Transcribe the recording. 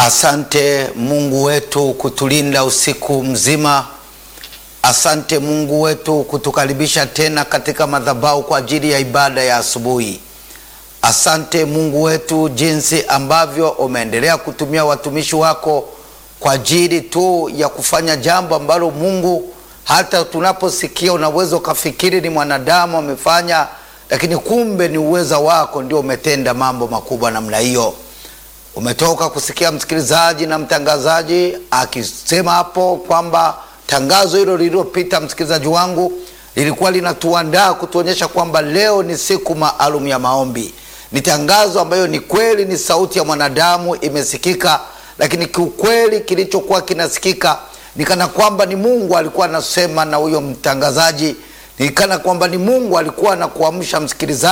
Asante Mungu wetu kutulinda usiku mzima. Asante Mungu wetu kutukaribisha tena katika madhabahu kwa ajili ya ibada ya asubuhi. Asante Mungu wetu jinsi ambavyo umeendelea kutumia watumishi wako kwa ajili tu ya kufanya jambo ambalo Mungu, hata tunaposikia unaweza ukafikiri ni mwanadamu amefanya, lakini kumbe ni uweza wako ndio umetenda mambo makubwa namna hiyo. Umetoka kusikia msikilizaji na mtangazaji akisema hapo kwamba tangazo hilo lililopita, msikilizaji wangu, lilikuwa linatuandaa kutuonyesha kwamba leo ni siku maalum ya maombi. Ni tangazo ambayo ni kweli, ni sauti ya mwanadamu imesikika, lakini kiukweli kilichokuwa kinasikika ni kana kwamba ni Mungu alikuwa anasema na huyo mtangazaji, ni kana kwamba ni Mungu alikuwa anakuamsha msikilizaji